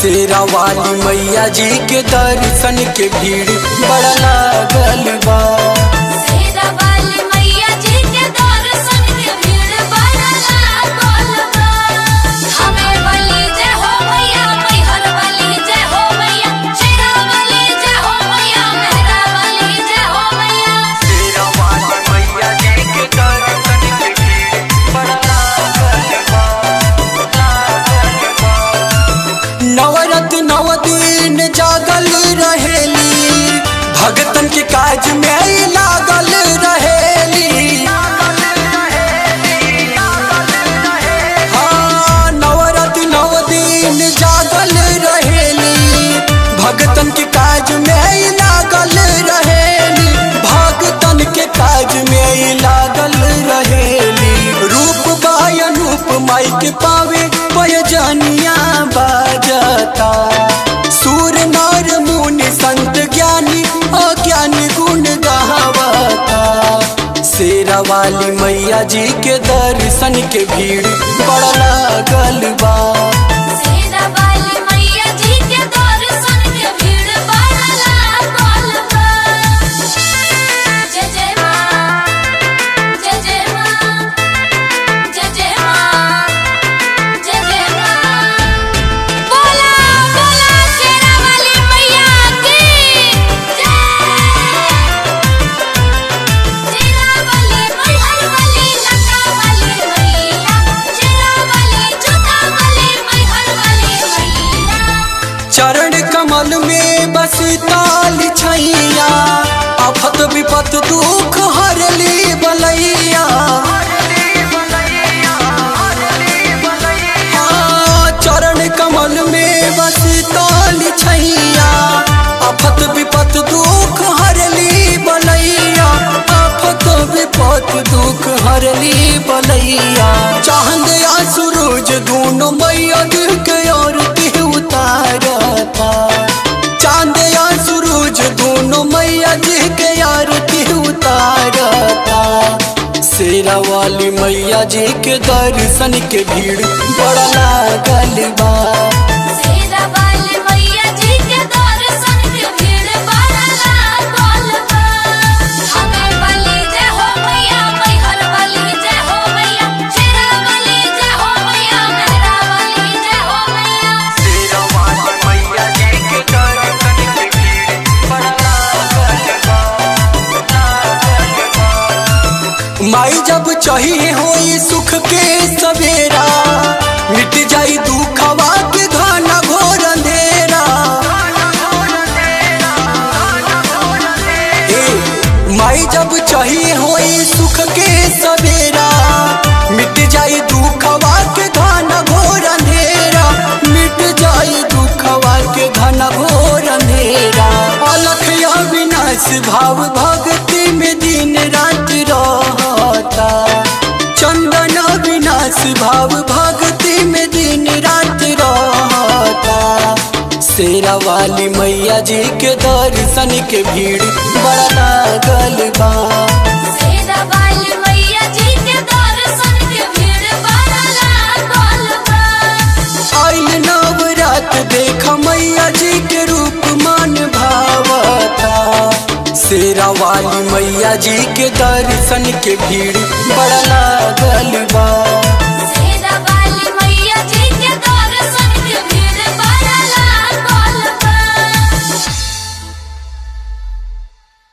शेरा वाली मैया जी के दर्शन के भीड़ बड़ा लागल बा शेरा वाली मैया जी के दर्शन के भीड़ बड़ा लागल बा हमें बलि जय हो मैया मैहर बलि जय हो मैया शेरा बलि जय हो मैया मेहरा बलि जय हो मैया शेरा वाली मैया जी के दर्शन के भीड़ बड़ा लागल बा नवरत नव दिन जागल रहेली भगतन के काज में लागल रहेली हाँ नवरत नव दिन जागल रहेली भगतन के काज में लागल रहेली भगतन के काज में लागल रहेली रूप बाय अनूप माई के पावे पयजनिया बाजता सूर नर मुनि संत ज्ञानी अज्ञानी गुण गावता शेरा वाली मैया जी के दर्शन के भीड़ बड़ा लागल बा शेरा वाली मैया जी के दर्शन के भीड़ बड़ा लागल बा जय जय मां जय जय मां जय जय मां जय जय मां बोला बोला शेरा वाली मैया की जय शेरा वाली मैहर वाली लंका वाली मैया शेरा वाली जोता वाली मैहर वाली मैया चरण कमल में बस ताल छैया आफत विपत दुख हरली बलैया हाँ, चरण कमल में बस ताल छैया आफत विपत दुख हरली बलैया आफत विपत दुख हरली बलैया चांद या सूरज दोनों मैया दिल के आरती उतारता चांद या सूरज दोनों मैया जी के आरती उतारता शेरा वाली मैया जी के दर्शन के भीड़ बड़ा लागल बा शेरा वाली मैया जी के दर्शन के भीड़ बड़ा लागल बा हमें बलि जय हो मैया मैहर बलि जय हो मैया शेरा बलि जय हो मैया मेहरा बलि जय हो मैया शेरा वाली मैया जी के दर्शन के भीड़ बड़ा लागल बा माई जब चाहिए होई सुख के सवेरा मिट जाई दुखवा के घना घोर अंधेरा ए, माई जब चाहिए होई सुख के सवेरा मिट जाई दुखवा के घना घोर अंधेरा मिट जाई दुखवा के घना घोर अंधेरा अलख अविनाश भाव भक्ति में दिन रात रहता चंदन अविनाश भाव भक्ति में दिन रात रहता शेरा वाली मैया जी के दर्शन के भीड़ बड़ा लागल बा शेरा वाली मैया जी के दर्शन के भीड़ बड़ा लागल बा आइल नवरात देख मैया जी के रूप मान भावता शेरा वाली मैया जी के दर्शन के भीड़ बड़ा लागल बा